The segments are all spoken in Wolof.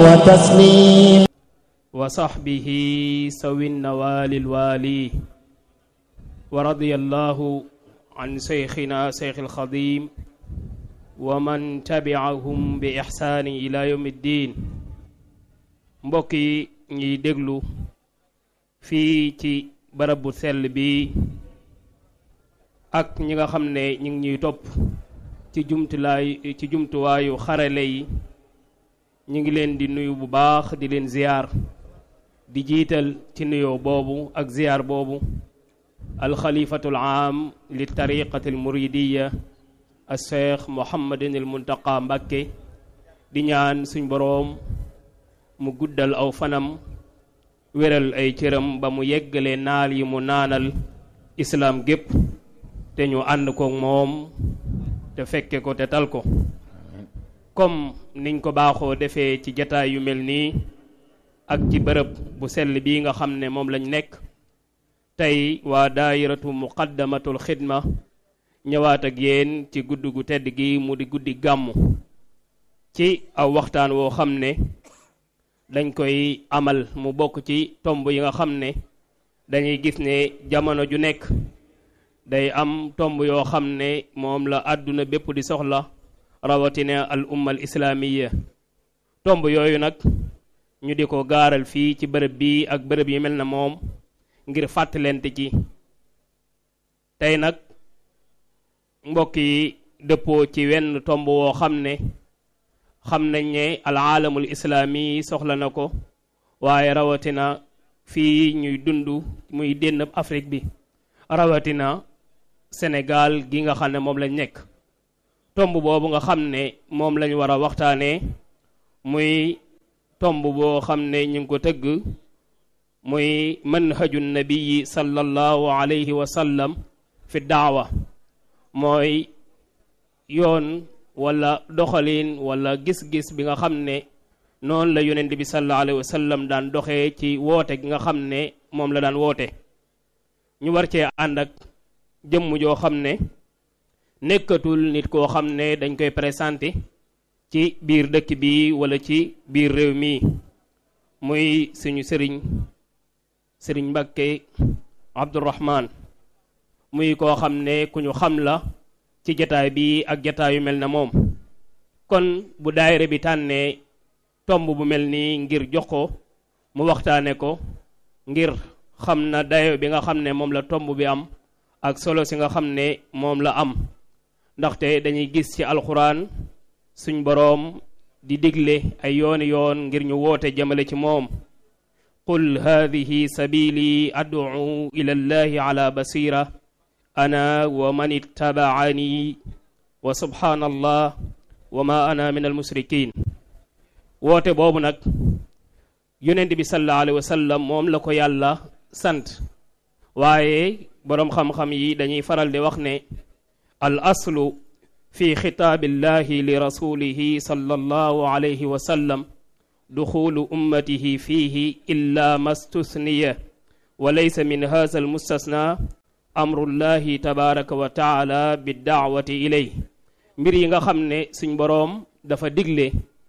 وتسليم وصحبه سوي النوال الوالي ورضي الله عن شيخنا شيخ الخضيم ومن تبعهم بإحسان إلى يوم الدين mbokk yi ñuy déglu fii ci barab bu sell bi ak ñi nga xam ne ñu ngi ñuy topp ci jumtulaay ci jumtuwaayu xarale yi ñu ngi leen di nuyu bu baax di leen ziyaar di jiital ci nuyoo boobu ak ziyaar boobu alxalifatul aam li tariqati al muridiya al cheikh mohammadin al muntaqa mbàkke di ñaan suñ boroom mu guddal aw fanam wéral ay cëram ba mu yeggale naal yi mu naanal islaam gépp te ñu ànd ko moom te fekke ko te tal ko comme niñ ko baaxoo defee ci jataay yu mel nii ak ci bërëb bu sell bii nga xam ne moom lañ nekk tey waa daayiratu muqaddamatul xidma ñëwaat ak yéen ci gudd gu tedd gi mu di guddi gàmmu ci aw waxtaan woo xam ne dañ koy amal mu bokk ci tomb yi nga xam ne dañuy gis ne jamono ju nekk day am tomb yoo xam ne moom la àdduna bépp di soxla rawatina al umma al islaamiya tomb yooyu nag ñu di ko gaaral fii ci bërëb bii ak bërëb yi mel na moom ngir fàttalente ci tey nag mbokk yi dëppoo ci wenn tomb woo xam ne xam nañ ne al aalamul islaami soxla na ko waaye rawatina fii ñuy dund muy dénn Afrique bi rawatina Sénégal gi nga xam ne moom lañ nekk tomb boobu nga xam ne moom lañ war a waxtaanee muy tomb boo xam ne ñu ngi ko tëgg muy manhaju nabiyi sallallahu alayhi wa sallam fi daawa mooy yoon wala doxalin wala gis-gis bi nga xam ne noonu la yonent bi sallallahu alayhi wa sallam daan doxee ci woote gi nga xam ne moom la daan woote ñu war cee ànd ak jëmm joo xam ne nekkatul nit koo xam ne dañ koy présenté ci biir dëkk bi wala ci biir réew mi muy suñu sëriñ sëriñ Mbàkke Abdourahman muy koo xam ne ku ñu xam la ci jataay bi ak jataay yu mel na moom kon bu daayira bi tànnee tomb bu mel nii ngir jox ko mu waxtaane ko ngir xam na dayo bi nga xam ne moom la tomb bi am ak solo si nga xam ne moom la am ndaxte dañuy gis ci alxuraan suñ boroom di digle ay yooni yoon ngir ñu woote jëmale ci moom qul hadihi sabili ad'u ila llahi ala basira ana wa man ittabaani wa subhanallah wa ma ana min almusrikin woote boobu nag yonent bi sallallahu alayhi wa sallam moom la ko yàlla sant waaye boroom xam-xam yi dañuy faral di wax ne al aslu fi xitaabillahi li rasulihi sallallahu alayhi wa sallam duxulu ummatihi fiihi illa mastusniya wa laysa min haza almustasna amrullahi tabaraka wa taala bi daawati ilay mbir yi nga xam ne suñ boroom dafa digle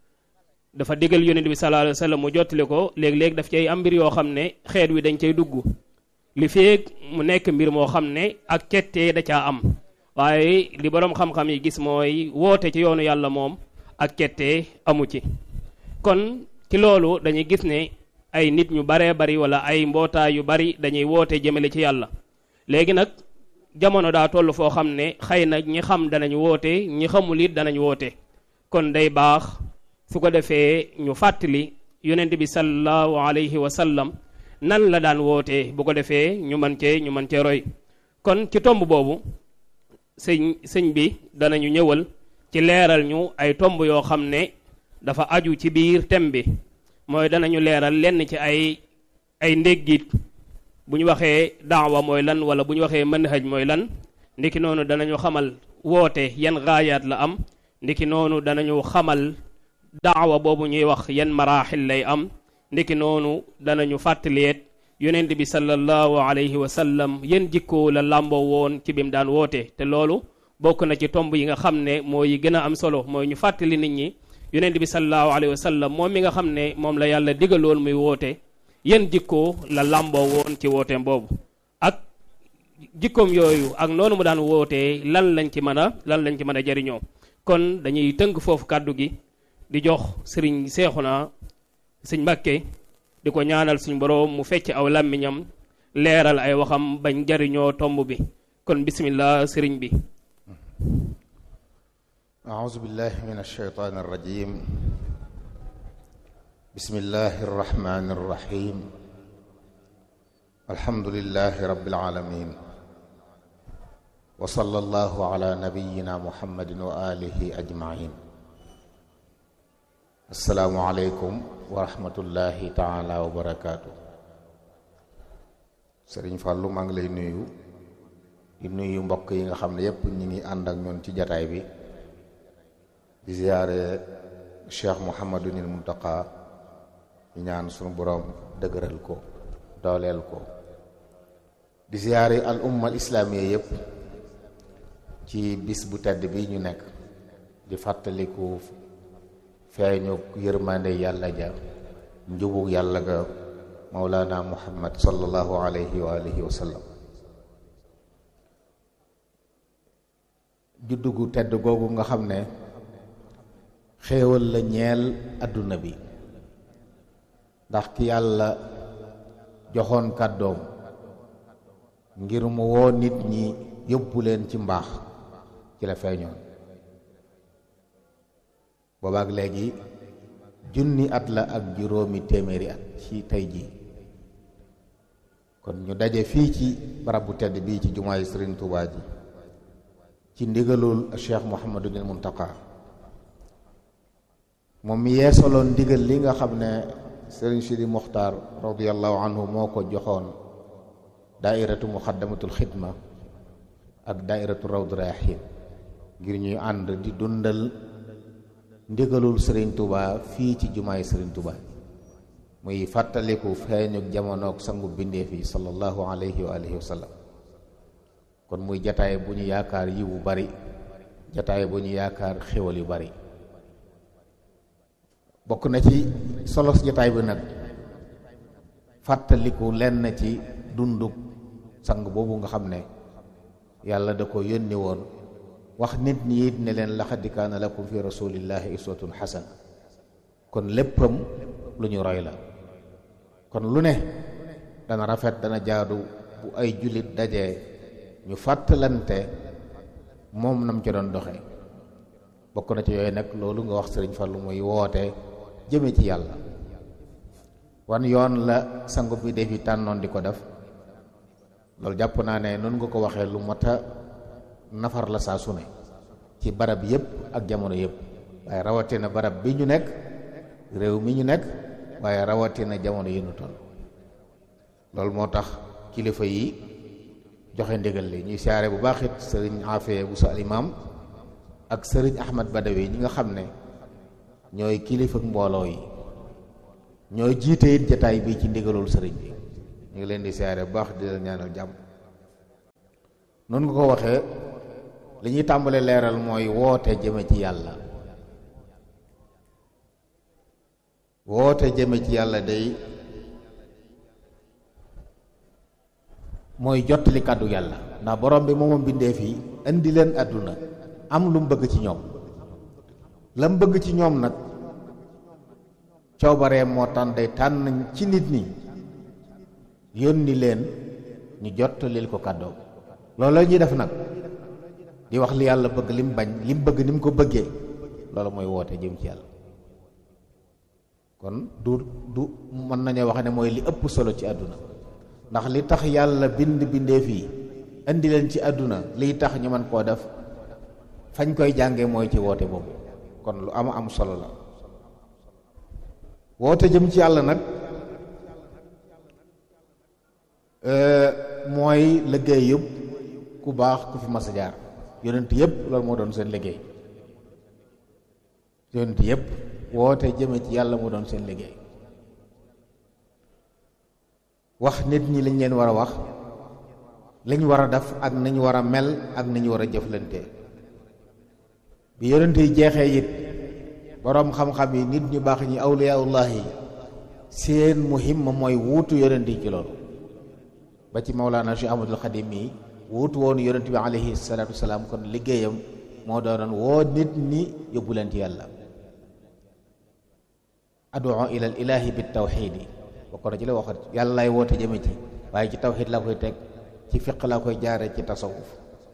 dafa digal yonent bi sallallahu alayhi wa sallam mu jottali ko léeg-léeg daf cay am mbir yoo xam ne xeet wi dañ cay dugg li feeg mu nekk mbir moo xam ne ak cettee da caa am waaye li boroom xam-xam yi gis mooy woote ci yoonu yàlla moom ak cettee amu ci kon ci loolu dañuy gis ne ay nit ñu baree bari wala ay mbootaay yu bari dañuy woote jëmale ci yàlla léegi nag jamono daa toll foo xam ne xëy na ñi xam danañ woote ñi xamul it danañ woote kon day baax su ko defee ñu fàttali yonent bi sallallahu alayhi wa sallam nan la daan wootee bu ko defee ñu mën cee ñu mën cee roy kon ci tomb boobu sëñ sëñ bi danañu ñëwal ci leeral ñu ay tomb yoo xam ne dafa aju ci biir tem bi mooy danañu leeral lenn ci ay ay ndéggit bu ñu waxee daawa mooy lan wala bu ñu waxee manhaj mooy lan ndiki noonu danañu xamal woote yan gaayaat la am ndiki noonu danañu xamal daawa boobu ñuy wax yan maraaxil lay am ndiki noonu danañu fàttaleet yonent bi sallallahu alayhi wa sallam yan jikkoo la làmboo woon ci bi mu daan woote te loolu bokk na ci tomb yi nga xam ne mooy gën a am solo mooy ñu fàttali nit ñi yonent bi sallallahu alayhi wa sallam moom mi nga xam ne moom la yàlla digaloon muy woote yéen jikkoo la làmboo woon ci wooteem boobu ak jikkoom yooyu ak noonu mu daan wootee lan lañ ci mën a lan lañ ci mën a jariñoo kon dañuy tënk foofu kàddu gi di jox sëriñ Seexuna sëñ Mbàkke di ko ñaanal suñ boroom mu fecc aw làmmiñam leeral ay waxam bañ jariñoo tomb bi kon bismillah sëriñ bi أعوذ بالله من الشيطان الرجيم بسم الله الرحمن الرحيم الحمد لله رب العالمين وصلى الله على نبينا محمد وآله أجمعين السلام عليكم ورحمة الله تعالى وبركاته Sëriñ Fàllu maa ngi lay nuyu di nuyu mbokk yi nga xam ne yépp ñi ngi ànd ak ñoon ci jataay bi di ziyaare cheikh muhammadunil muntaqa ñu ñaan sunu boroom dëgëral ko dooleel ko di ziyaare al umma al islaamiya yépp ci bis bu tedd bi ñu nekk di fàttaliku feeñu yërmande yàlla ja njubug yàlla ga mawlana muhammad sallallahu alayhi wa alihi wa sallam juddu gu tedd googu nga xam ne xéewal la ñeel adduna bi ndax ki yàlla joxoon kàddoom ngir mu woo nit ñi yóbbu leen ci mbaax ci la feeñoon boobaak léegi junni at la ak juróomi téeméeri at ci tey jii kon ñu daje fii ci barab bu tedd bii ci jumaay Sëriñ Tuubaa ji ci ndigalul Cheikh Mouhamadunil Muntaqa moom mi yeesaloon ndigal li nga xam ne sëriñ Sidi Muxtaar radiallahu anhu moo ko joxoon daairatu muxaddamatul xidma ak daairatu rawdu rayaxiin ngir ñuy ànd di dundal ndigalul sëriñ Tuba fii ci jumaay sëriñ Tuba muy fàttaliku feeñu jamonoog sangu bindeef yi sallallahu alayhi wa alihi wa sallam kon muy jataay bu ñu yaakaar yiw bu bari jataay bu ñu yaakaar xéwal yu bari bokk na ci solos jotaay bi nag fàttaliku lenn ci dunduk sang boobu nga xam ne yàlla da ko yónni woon wax nit ñi it ne leen laqad kaana lakum fi rasulillahi uswatun xasana kon léppam lu ñu roy la kon lu ne dana rafet dana jaadu bu ay jullit dajee ñu fàttalante moom nam ci doon doxe bokk na ci yooyu nag loolu nga wax sëriñ Fallu muy woote jëme ci yàlla wan yoon la sangu bi def yi tànnoon di ko def loolu jàpp naa ne noonu nga ko waxee lu mat a nafar la saa su ne ci barab yépp ak jamono yépp waaye rawatina barab bi ñu nekk réew mi ñu nekk waaye rawatina jamono yi ñu toll loolu moo tax kilifa yi joxe ndigal li ñuy siyaare bu baax it sëriñ Afee bu sa alimaam ak sëriñ Ahmad Badawi ñi nga xam ne ñooy kilifa mbooloo yi ñooy jiite it jataay bi ci ndigalul sëriñ bi ñu ngi leen di siyaare bu baax di leen ñaanal jàmm noonu nga ko waxee li ñuy tàmbale leeral mooy woote jëme ci yàlla woote jëme ci yàlla day mooy jottali kàddu yàlla ndax borom bi moomam bindee fii indi leen àdduna am lu mu bëgg ci ñoom la mu bëgg ci ñoom nag coobaree moo tànn day tànn ci nit ñi yónni leen ñu jottalil ko kàddoo loolu la ñuy def nag di wax li yàlla bëgg li mu bañ li mu bëgg ni mu ko bëggee loolu mooy woote jëm ci yàlla kon du du mën nañoo wax ne mooy li ëpp solo ci àdduna ndax li tax yàlla bind bindee fii indi leen ci àdduna liy tax ñu mën koo def fañ koy jànge mooy ci woote boobu kon lu am am solo la woote jëm ci yàlla nag mooy liggéey yëpp ku baax ku fi mas a jaar yonent yëpp loolu moo doon seen liggéey yonent yëpp woote jëme ci yàlla moo doon seen liggéey wax nit ñi liñ leen war a wax liñ war a def ak nañ war a mel ak nañ war a jëflante bi yonent yi jeexee it boroom xam-xam yi nit ñu baax ñi awliyaullah yi seen muhimma mooy wuutu yonent yi ci loolu ba ci Mawlaana Cheikh Ahmadul Xadim yi wuutu woon yonent bi alayhi salaatu wasalaam kon liggéeyam moo doonoon woo nit ñi yóbbu leen ci yàlla ad'u ila al ilahi bi tawxiid yi bokk na ci la waxat yàlla lay woote jëme ci waaye ci tawxiid laa koy teg ci fiq laa koy jaare ci tasawuf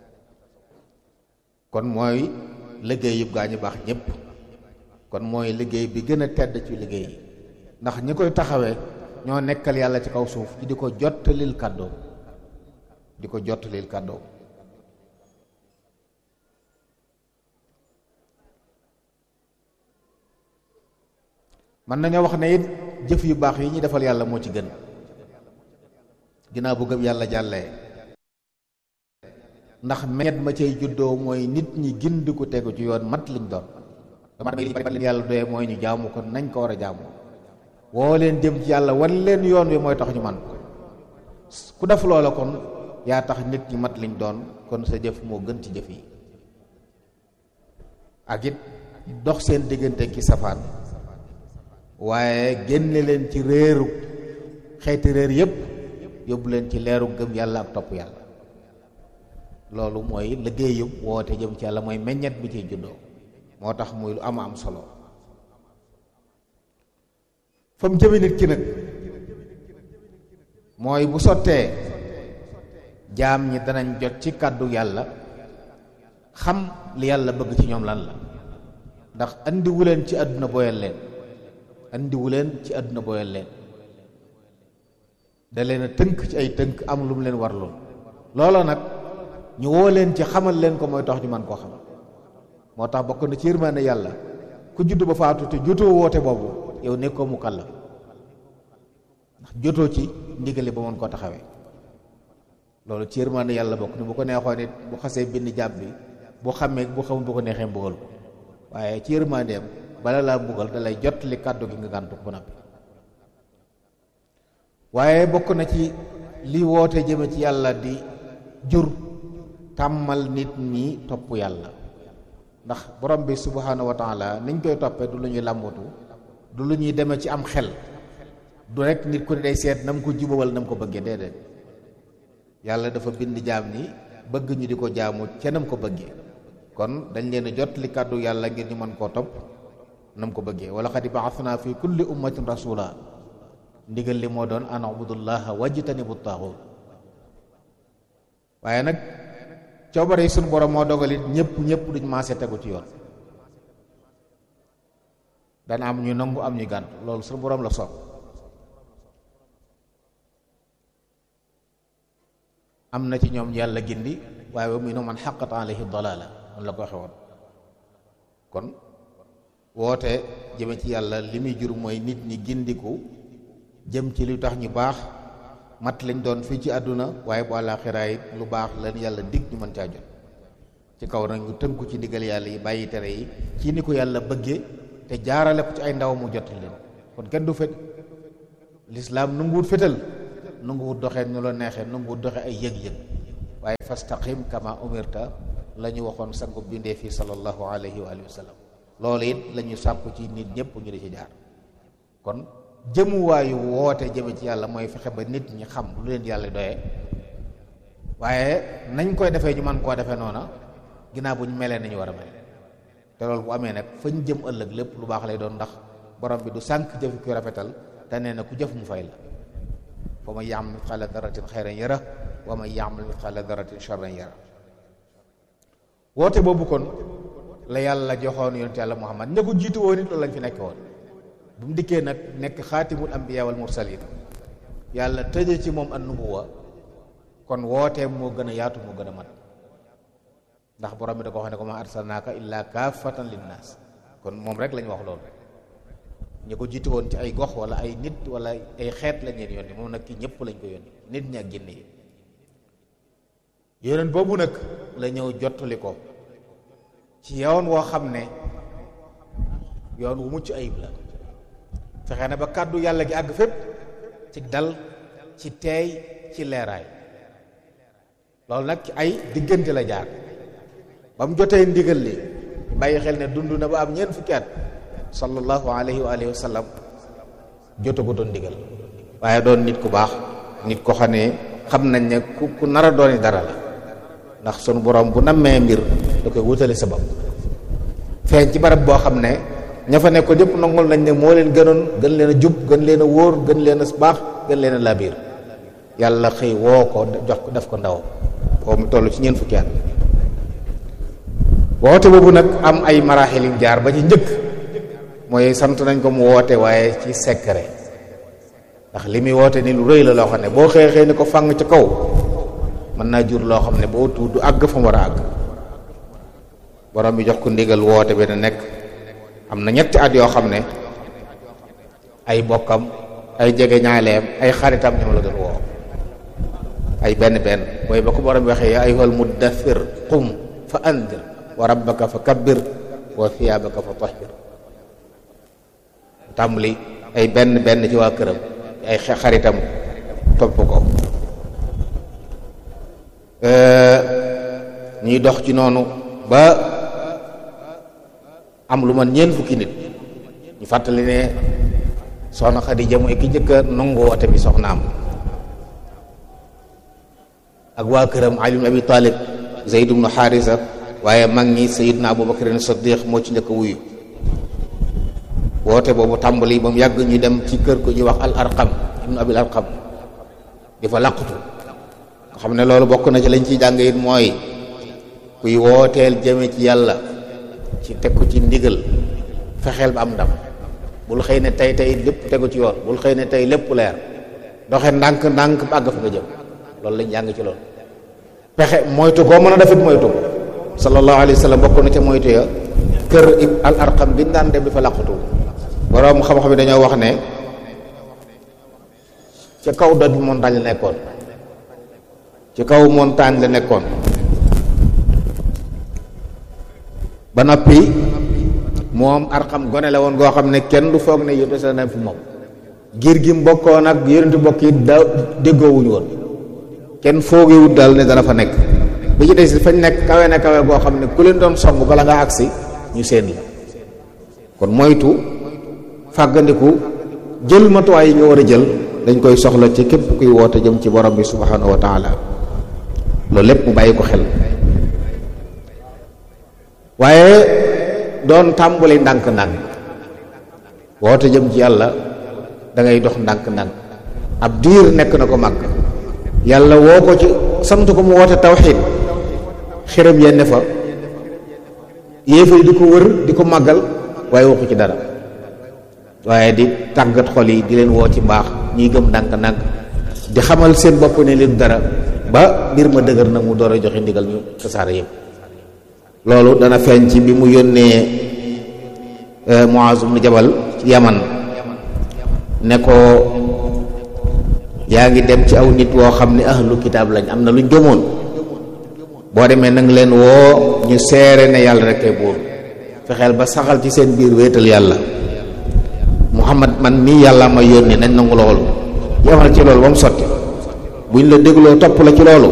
kon mooy liggéey yëpp gaa ñu baax ñëpp kon mooy liggéey bi gën a tedd ci liggéey yi ndax ñi koy taxawee ñoo nekkal yàlla ci kaw suuf ci di ko jottalil kàddoo di ko jottalil kàddoo mën nañoo wax ne it jëf yu baax yi ñuy defal yàlla moo ci gën ginnaaw bu gëm yàlla jàllee ndax meññet ma cay juddoo mooy nit ñi gindi ko tegu ci yoon mat liñ doon dama damay li yàlla doyee mooy ñu jaamu ko nañ ko war a jaamu woo leen jëm ci yàlla wan leen yoon wi mooy tax ñu man ku def loola kon yaa tax nit ñi mat liñ doon kon sa jëf moo gën ci jëf yi ak it dox seen diggante ki safaan waaye génne leen ci réeru xeeti réer yépp yóbbu leen ci leeru gëm yàlla ak topp yàlla loolu mooy liggéeyu woote jëm ci yàlla mooy meññet bi ciy juddoo moo tax muy lu ama am solo fa mu jëme nit ki nag mooy bu sottee jaam ñi danañ jot ci kàddu yàlla xam li yàlla bëgg ci ñoom lan la ndax andiwu leen ci àdduna boyal leen andiwu leen ci àdduna boyal leen da leen a tënk ci ay tënk am lu mu leen warloon loola nag ñu woo leen ci xamal leen ko mooy tax ñu man koo xam moo tax bokk na ci yërmande yàlla ku judd ba faatu te jotoo woote boobu yow nekkoo mu kàlla ndax jotoo ci ndigali ba mën koo taxawee loolu ci yërmande yàlla bokk ni bu ko neexoon nit bu xasee bind jàpp bi bu xamee bu xamul bu ko neexee mbugal ko waaye ci yërmandeem bala laa mbugal da lay jot li kàddu gi nga gàntu ko nappi waaye bokk na ci li woote jëme ci yàlla di jur tàmmal nit ñi topp yàlla ndax borom bi subhanahu wa taala niñ koy toppee du lu ñuy làmbatu du lu ñuy demee ci am xel du rek nit ku ne day seet na mu ko jubawal na mu ko bëggee déedéet yàlla dafa bind jaam ni bëgg ñu di ko jaamu ca nam ko bëggee kon dañ leen a jot li kàddu yàlla ngir ñu mën koo topp nam ko bëggee wala xad ba'athna fi kulli ummatin rasula ndigal li moo doon an ubudullaha wajtanibu taaxut waaye nag coobare yi suñu borom moo dogalit ñëpp ñëpp duñ maase tegu ci yoon dana am ñu nangu am ñu gànt loolu suñu borom la soob am na ci ñoom yàlla gindi waaye wa minhum man xaqat alayhi dalala man la ko waxe woon kon woote jëme ci yàlla li muy jur mooy nit ñi gindiku jëm ci lu tax ñu baax mat lañ doon fii ci àdduna waaye bu àllaaxira it lu baax leen yàlla dig ñu mën caa jot ci kaw nag ñu tënku ci ndigal yàlla yi bàyyi tere yi ci ni ko yàlla bëggee te jaarale ko ci ay ndaw mu jot leen kon kenn du fet lislaam nanguwut fetal nanguwut doxee ñu la neexee nanguwut doxee ay yëg-yëg waaye fastaqim kama umirta la ñu waxoon sangu bindee fii sallallahu alayhi wa sallam loolu it la ñu sàkku ci nit ñëpp ñu di ci jaar kon jëmuwaayu woote jëme ci yàlla mooy fexe ba nit ñi xam lu leen yàlla doyee waaye nañ koy defee ñu man koo defee noona ginnaaw bu ñu melee nañu war a mel te loolu bu amee nag fañ jëm ëllëg lépp lu baax lay doon ndax borom bi du sànq jëfi ku rafetal te nee na ku jëf mu fay la fa man ya'mal mithqaala darratin xayran yara wa man ya'mal mithqaala darratin sharran yara woote boobu kon la yàlla joxoon yonent yàlla Muhammad ña ko jiitu woon it loolu lañ fi nekk woon bu mu dikkee nag nekk xaatimul anbiya wal mursalin yàlla tëje ci moom an nubuwa kon wooteem moo gën a yaatu moo gën a mat ndax borom bi da ko wax ne ko ma arsalnaaka illaa kaafatan linnaas kon moom rek lañ wax loolu ñi ko jiitu woon ci ay gox wala ay nit wala ay xeet lañ leen yónni moom nag ki ñëpp lañ ko yónni nit ñi ak jinne yi yonent boobu nag la ñëw jottali ko ci yoon woo xam ne yoon wu mucc ayib la fexe na ba kàddu yàlla gi àgg fépp ci dal ci teey ci leeraay loolu nag ci ay diggante la jaar ba mu jotee ndigal li bàyyi xel ne dund na ba am ñeent fukki at sallallahu alayhi wa alihi wa sallam jotagu doon ndigal waaye doon nit ku baax nit ko xam ne xam nañ ne ku ku nar a dooni dara la ndax sunu borom bu nammee mbir da koy wutale sabab feeñ ci barab boo xam ne ña fa nekkoon yëpp nangul nañ ne moo leen gënoon gën leen a jub gën leen a wóor gën leen a baax gën leen a labiir yàlla xëy woo ko jox ko def ko ndaw boo mu toll ci ñeent fukki at woote boobu nag am ay maraaxil yu jaar ba ci njëkk mooy sant nañ ko mu woote waaye ci secret ndax li muy woote ni lu rëy la loo xam ne boo xëy xëy ni ko fang ci kaw mën naa jur loo xam ne boo tuut du àgg fa mu war a àgg borom bi jox ko ndigal woote bi na nekk am na ñetti at yoo xam ne ay bokkam ay jege ñaaleem ay xaritam ñoom la doon woo ay benn benn mooy ba ko borom bi waxee yaa ayyuhal muddaththir qum fa andir wa rabbaka fa kabbir wa thiyaabaka fa tahhir tàmbali ay benn benn ci waa këram ay xaritam topp ko ñuy dox ci noonu ba am lu man ñeent fukki nit ñu fàttali ne soxna Xadija mooy ki njëkk a nangu woote bi soxnaam ak waa këram Ali ibn Abi Talib Zayd ibn Haarisa waaye mag ñi Sayyidna Abubakar Siddiq moo ci njëkk a wuyu woote boobu tàmbali ba mu yàgg ñu dem ci kër ko ñuy wax al arqam ibnu abil arqam di fa làqutu nga xam ne loolu bokk na ci lañ ciy jàng it mooy kuy wooteel jëme ci yàlla ci teg ko ci ndigal fexeel ba am ndam bul xëy ne tey tey lépp tegu ci yoon bul xëy ne tey lépp leer doxe ndànk ndànk ba àgg fa nga jëm loolu lañ jàng ci loolu pexe moytu koo mën a defit moytu ko sallallahu alayhi wa sallam bokk na ca moytu ya kër al arqam bi daan dem di fa làqutu boroom xam-xam yi dañoo wax ne ci kaw doj montagne la nekkoon ci kaw montagne la nekkoon ba noppi moom arxam gone la woon goo xam ne kenn du foog ne yónte sa na fi moom giir gi mbokkoon ak yonenti mbokk yi da déggoowuñu woon kenn foogewut daal ne dana fa nekk bi ci des fañ nekk kawe na kawe goo xam ne ku leen doon song bala nga agsi ñu seen la kon moytu fàggandiku jël matuwaay yi nga war a jël dañ koy soxla ci képp kuy woote jëm ci borom bi subhanahu wa taala loolu lépp mu bàyyi ko xel waaye doon tàmbali ndànk-ndànk woote jëm ci yàlla da ngay dox ndànk-ndànk ab diir nekk na ko màgg yàlla woo ko ci sant ko mu woote tawxiid xërëm yenn fa yéefar di ko wër di ko màggal waaye waxu ci dara waaye di tàggat xol yi di leen woo ci mbaax ñuy gëm ndànk-ndànk di xamal seen bopp ne leen dara ba mbir ma dëgër nag mu door a joxe ndigal ñu tasaare yëpp loolu dana feeñ ci bi mu yónnee Muaz ibn Jabal ci Yaman ne ko yaa ngi dem ci aw nit woo xam ne ahlu kitaab lañ am na luñ gëmoon boo demee nang leen woo ñu seere ne yàlla rek kay buur fexeel ba saxal ci seen biir wéetal yàlla muhammad man mii yàlla ma yónni nañ nangu loolu yemal ci loolu ba mu sotti buñ la dégloo topp la ci loolu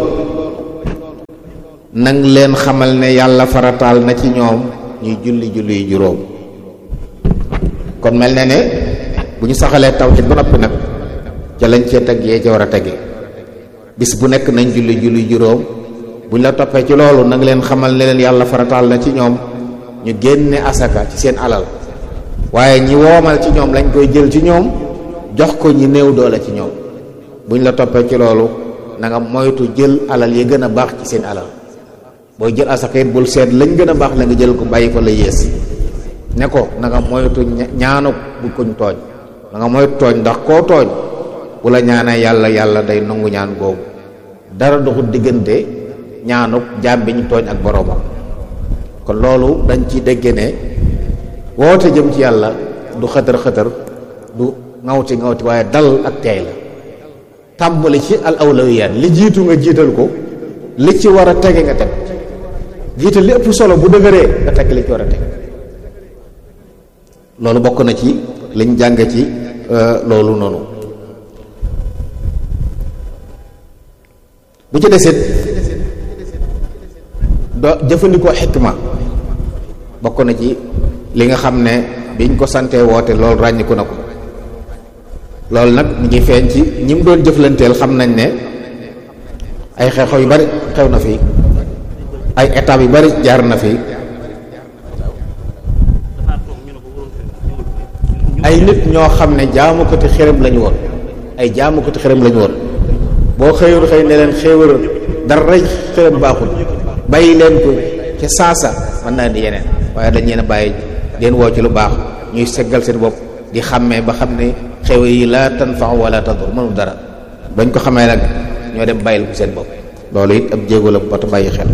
nang leen xamal ne yàlla farataal na ci ñoom ñuy julli julli yu juróom kon mel na ne bu ñu saxalee tawhid ba noppi nag ca lañ cee teg yee ca war a tege bis bu nekk nañ julli julli juróom buñ la toppee ci loolu nang leen xamal ne leen yàlla farataal na ci ñoom ñu génne asaka ci seen alal waaye ñi woomal ci ñoom lañ koy jël ci ñoom jox ko ñi néew doole ci ñoom buñ la toppee ci loolu na nga moytu jël alal yi gën a baax ci seen alal booy jël asaka it bul seet lañ gën a baax la nga jël ko bàyyi ko la yées ne ko na nga moytu ñaanu bu kuñ tooñ na nga moytu tooñ ndax koo tooñ bu la ñaanee yàlla yàlla day nangu ñaan googu dara doxul diggante ñaanuk jaam bi ñu tooñ ak boroomam kon loolu dañ ci dégge ne woote jëm ci yàlla du xëtër xëtër du ngawti ngawti waaye dal ak teey la tàmbali ci al awlawiyaat li jiitu nga jiital ko li ci war a tege nga teg jiital li ëpp solo bu dëgëree nga teg li ci war a teg loolu bokk na ci liñ jànge ci loolu noonu bu ci desit do jëfandikoo xikma bokk na ci li nga xam ne biñ ko santee woote loolu ràññiku na ko loolu nag ñu ngi feeñ ci ñi mu doon jëflanteel xam nañ ne ay xew-xew yu bari xew na fi ay étapes yu bari jaar na fi ay nit ñoo xam ne jaamukati xërëm lañu woon ay jaamukati xërëm lañu woon boo xëyoon xëy ne leen xéewal dara xërëm baaxul bàyyi leen ko ca saasa mën naa di yeneen waaye dañ leen a bàyyi leen woo ci lu baax ñuy seggal seen bopp di xàmmee ba xam ne xéewal yi la tanfa wala tadur mënul dara bañ ko xamee nag ñoo dem bàyyil ko seen bopp loolu it ab jéego la bu bata bàyyi xel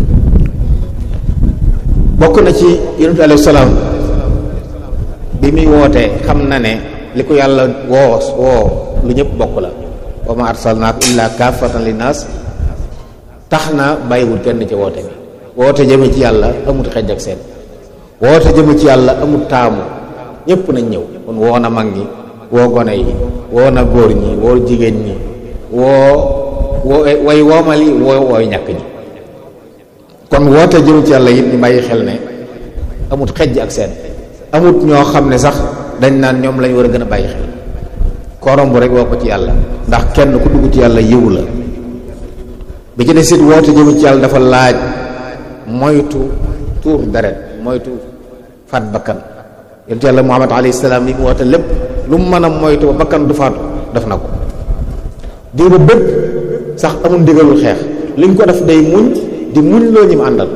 bokk na ci yonent alayhi salaam bi muy wootee xam na ne li ko yàlla woo woo lu ñëpp bokk la wa ma arsalnaaka illa kaafatan linnaas tax na bàyyiwul kenn ci woote bi woote jëme ci yàlla amut xej ak seen woote jëme ci yàlla amut taamu ñëpp nañ ñëw kon woo na mag ñi woo gone yi woo na góor ñi woo jigéen ñi woo woo way woomali woo wooy ñàkk ñi kon woote jëme ci yàlla it ñu bàyyi xel ne amut xejj ak seen amut ñoo xam ne sax dañ naan ñoom lañ war a gën a bàyyi xel korom bu rek woo ko ci yàlla ndax kenn ku dugg ci yàlla yiw la bi ci des it woote jëme ci yàlla dafa laaj moytu tuur deret moytu faat bakkan yonent yàlla muhammad alayhi salaam li mu woote lépp lu mu mën a moytu ba bakkan du faatu def na ko diiru bépp sax amul ndigalul xeex liñ ko def day muñ di muñ loo ñi mu àndal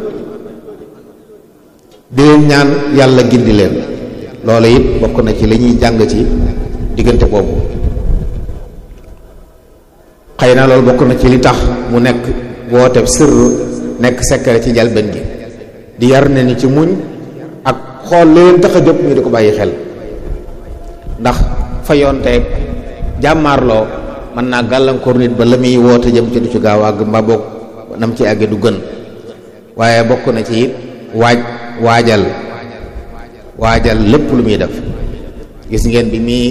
di leen ñaan yàlla gindi leen loolu it bokk na ci li ñuy jàng ci diggante boobu xëy na loolu bokk na ci li tax mu nekk woote sirr nekk secret ci jalben gi di yar ne ni ci muñ ak xool li leen tax a jóg ñu di ko bàyyi xel ndax fa yoonteeg jàmmaarloo mën naa gàllankoor nit ba la muy woote jëm ci du ci gaaw àgg mba boog nam ci àgge du gën waaye bokk na ci it waaj waajal waajal lépp lu muy def gis ngeen bi muy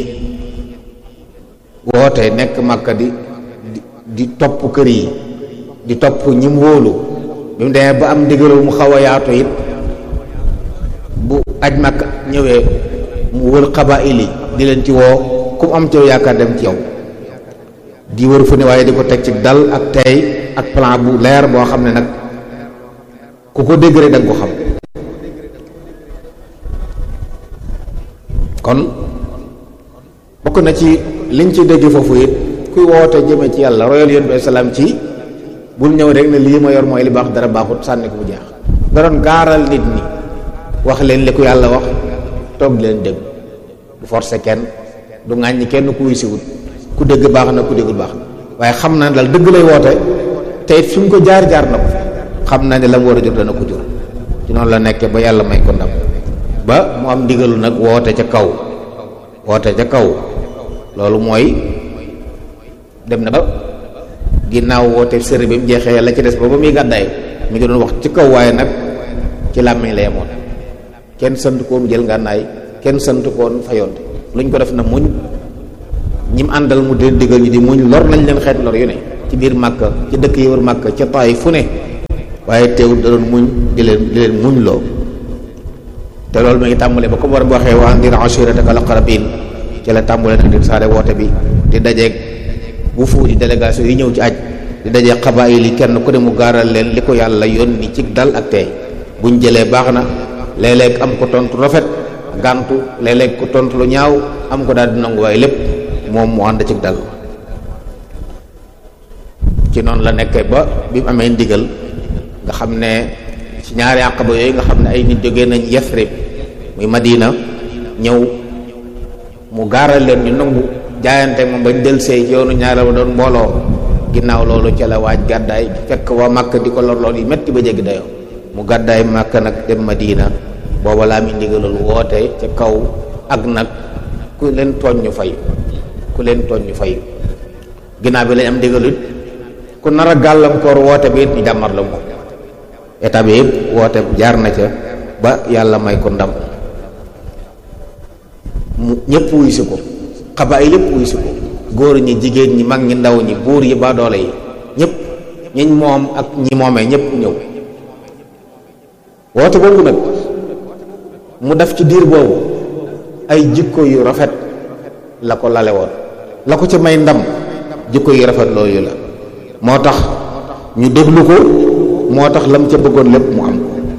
woote nekk Makka di di topp kër yi di topp ñi mu wóolu bi mu demee ba am ndigalul mu xaw a yaatu it bu aj Makka ñëwee mu wër xabaayil yi di leen ci woo ku mu am ci yaakaar dem ci yow di wër fu ne waaye di ko teg ci dal ak tey ak plan bu leer boo xam ne nag ku ko dégg rek da nga ko xam kon bokk na ci liñ ci dégg foofu it kuy woote jëme ci yàlla royal yoon bi salaam ci bul ñëw rek ne lii ma yor mooy li baax dara baaxut sànni ko bu jeex da doon gaaral nit ñi wax leen li ko yàlla wax toog leen dégg du forcer kenn du ŋàññi kenn ku wuy siwut ku dégg baax na ku déggul baax na waaye xam na dal dëgg lay woote te it fi mu ko jaar jaar na ko xam na ne la mu war a jur dana ko jur ci noonu la nekkee ba yàlla may ko ndam ba mu am ndigalu nag woote ca kaw woote ca kaw loolu mooy dem na ba ginnaaw woote sëri bi mu jeexee yàlla ci des ba ba muy gàddaay mi ngi doon wax ci kaw waaye nag ci làmmiñ la yemoon kenn sant koon jël ngànnaay kenn sant koon fayonte luñ ko def na muñ ñi mu àndal mu di digal ñi di muñ lor nañ leen xeet lor yu ne ci biir màkka ci dëkk yi wër màkka ca taay fu ne waaye teewul da doon muñ di leen di leen muñ loo te loolu mi ngi tàmbalee ba comme war bu waxee wa andir ashirataka al-aqrabin ci la tàmbalee nag di saare woote bi di dajeeg bu fu di délégation yi ñëw ci aj di dajeeg xabaayil yi kenn ku ne mu gaaral leen li ko yàlla yónni ci dal ak tey buñ jëlee baax na léeg-léeg am ko tontu rafet gàntu léeg-léeg ko tontu lu ñaaw am ko daal di nangu waaye lépp moom mu ànd ci dal ci noonu la nekkee ba bi mu amee ndigal nga xam ne ci ñaari àqaba yooyu nga xam ne ay nit jógee nañ Yasrib muy Madina ñëw mu gaaral leen ñu nangu jaayante moom bañ del see ci yoonu ñaareel ba doon mbooloo ginnaaw loolu ca la waaj gàddaay fekk waa Màkka di ko lor lool yi metti ba jéggi dayoo mu gàddaay Màkka nag dem Madina booba laa mi ndigalul woote ca kaw ak nag ku leen tooñ ñu fay ku leen tooñ ñu fay ginnaaw bi lañ am ndigalut ku nar a gàllankoor woote bi it ñu jàmmar la moom état bi yëpp woote jaar na ca ba yàlla may ko ndam mu ñëpp wuy si ko xabaay lépp wuy si ko góor ñi jigéen ñi mag ñi ndaw ñi buur yi ba doole yi ñëpp ñiñ moom ak ñi moomee ñëpp ñëw woote boobu nag mu def ci diir boobu ay jikko yu rafet la ko lale woon la ko ci may ndam jikko yu rafet loolu la moo tax ñu déglu ko moo tax lam ca bëggoon lépp mu am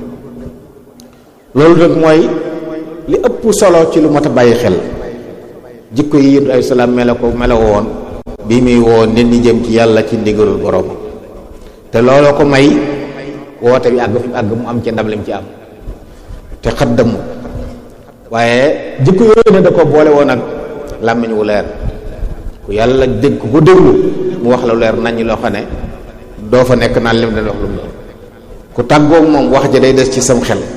loolu nag mooy li ëpp solo ci lu mat a bàyyi xel jikko yi yéen ay salaam mele ko mele woon bi muy woo nit ñi jëm ci yàlla ci ndigalul borom te looloo ko may woote bi àgg fi mu àgg mu am ci ndam lim ci am te xaddamu waaye jikko yooyu ne da ko boole woon ak làmmiñ wu leer ku yàlla dégg ku ko déglu mu wax la leer nañ loo xam ne doo fa nekk naan lim dañ wax lu mu doon ku tàggoog moom wax ja day des ci sam xel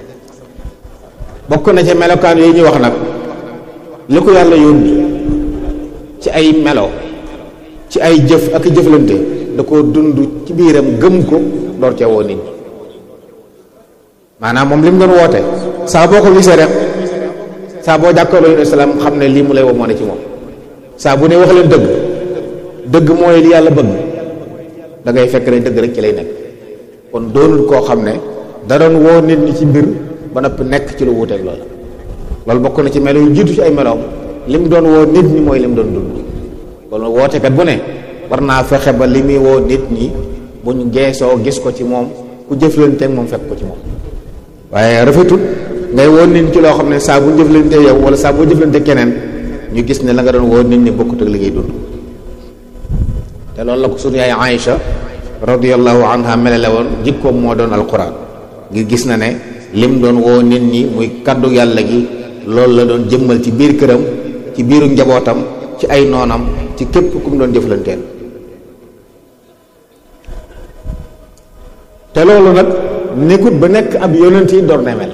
bokk na ca melokaan yooyu ñuy wax nag li ko yàlla yónni ci ay melo ci ay jëf ak jëflante da koo dund ci biiram gëm ko door ca woo nit ñi maanaam moom li mu doon woote saa boo ko gisee rek saa boo jàkkaarloo yu islam xam ne lii mu lay woo moo ne ci moom saa bu ne wax leen dëgg dëgg mooy li yàlla bëgg da ngay fekk ne dëgg rek ci lay nekk kon doonul koo xam ne da doon woo nit ñi ci mbir ba noppi nekk ci lu wuuteeg loolu loolu bokk na ci melo yu jiitu ci ay meloom li mu doon woo nit ñi mooy li mu doon dund kon wootekat bu ne war naa fexe ba li muy woo nit ñi bu ñu geesoo gis ko ci moom ku jëflanteeg moom fekk ko ci moom waaye rafetul ngay woo nit ñi ci loo xam ne saa bu jëflante yow wala saa boo jëflante keneen ñu gis ne la nga doon woo nit ñi bokkut ak li ngay dund te loolu la ko sunu yaay Aïcha radiyallahu anha melale woon jikkoom moo doon alquran ngir gis na ne lim doon woo nit ñi muy kaddu yàlla gi loolu la doon jëmmal ci biir këram ci biiru njabootam ci ay noonam ci képp ku mu doon jëflanteel te loolu nag nekkut ba nekk ab yonent yi door na mel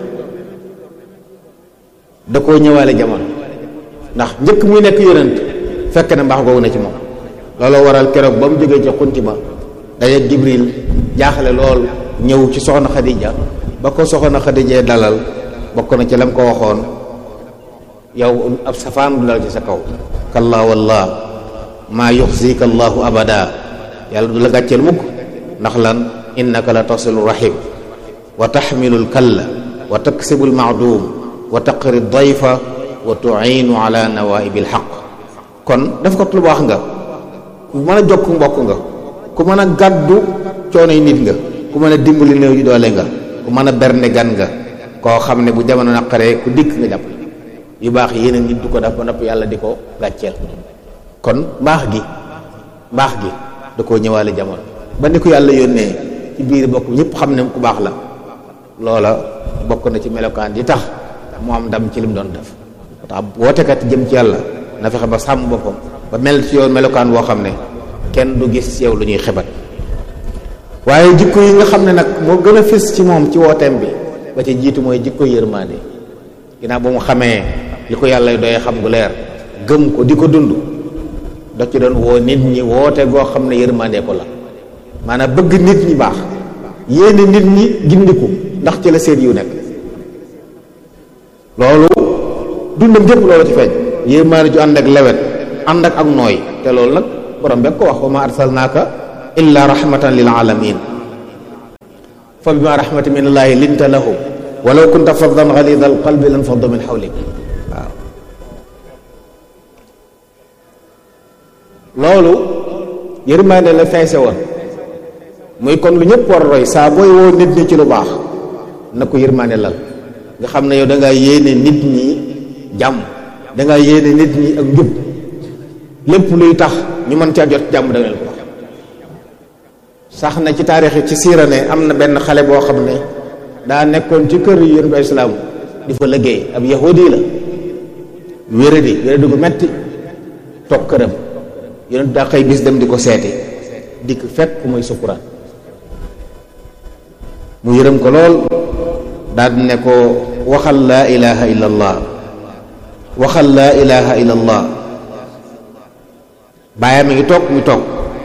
da koo ñëwaale jamono ndax njëkk muy nekk yonent fekk na mbaax googu na ci moom looloo waral keroog ba mu jógee ci xunti ma daje Jibril jaaxle lool ñëw ci soxna Xadija ba ko soxna Xadija dalal bokk na ci lam ko waxoon yow ab safaan du dal ci sa kaw kallaa wallah maa yuxzika allahu abada yàlla du la gàcceel mukk ndax lan innaka la tasilu rahim wa taxmilu lkalla wa taksibu lmaadum wa taqri dayfa wa tuinu ala nawaibi lxaq kon def ko lu baax nga ku mën a jokk mbokk nga ku mën a gàddu coonoy nit nga ku mën a dimbali néew ji doole nga ku mën a bernde gan nga koo xam ne bu jamono naqaree ku dikk nga jàpp yu baax yeneen nit du ko def ba nopp yàlla di ko gàcceel kon mbaax gi mbaax gi da koo ñëwaale jamono ba ni ko yàlla yónnee ci biir bokk ñëpp xam ne ku baax la loola bokk na ci melokaan yi tax mu am ndam ci li mu doon def tax wootekat jëm ci yàlla na fexe ba sàmm boppam ba mel ci yow melokaan boo xam ne kenn du gis ci yow lu ñuy xebat waaye jikko yi nga xam ne nag moo gën a fës ci moom ci wooteem bi ba ci jiitu mooy jikko yërmaande ginnaaw ba mu xamee li ko yàlla doy xam gu leer gëm ko di ko dund da ci doon woo nit ñi woote goo xam ne yërmaande ko la maanaam bëgg nit ñi baax yéene nit ñi gindiku ndax ci la seen yu nekk loolu dundam gépp loolu ci feeñ yërmaande ju ànd ak lewet ànd ak ak nooy te loolu nag borom bekk ko wax wa ma arsalnaaka illa rahmatan lil alamin fa bima rahmatin min allahi linta lahum walaw kunta faddan galida al qalbi lan faddu min xawlik waaw loolu yërmaande la feese woon muy kon lu ñëpp war a roy saa booy woo nit ñi ci lu baax na ko yërmaande lal nga xam ne yow da ngaa yéene nit ñi jàmm da ngaa yéene nit ñi ak njub lépp luy tax ñu mën caa jot jàmm da nga leen ko wax sax na ci taarix ci siira ne am na benn xale boo xam ne daa nekkoon ci kër yonent bi islaam di fa liggéey ab yahudi la wéradi wéradi gu metti toog këram yonent daa xëy bis dem di ko seeti dikk fekk mooy sukkuraan mu yërëm ko lool daal di ne ko waxal laa ilaha illa allah waxal laa ilaha illa allah bàyyam mi ngi toog mu toog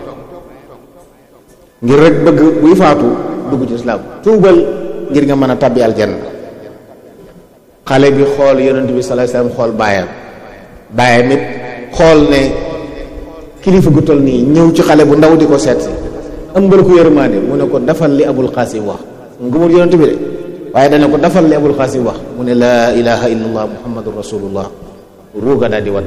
ngir rek bëgg buy faatu dugg ci islaam tuubal ngir nga mën a tabbi aljanna xale bi xool yonent bi sallallahu alayhi wasallam xool baayam baayam it xool ne kilifa gu toll nii ñëw ci xale bu ndaw di ko seet si ëmbal ko yërmaande mu ne ko defal li abul qasim wax ngumul yonent bi de waaye dana ko dafal li abul xaasim wax mu ne laa ilaha illallah muhammadu rasulullah ruuga daal di wat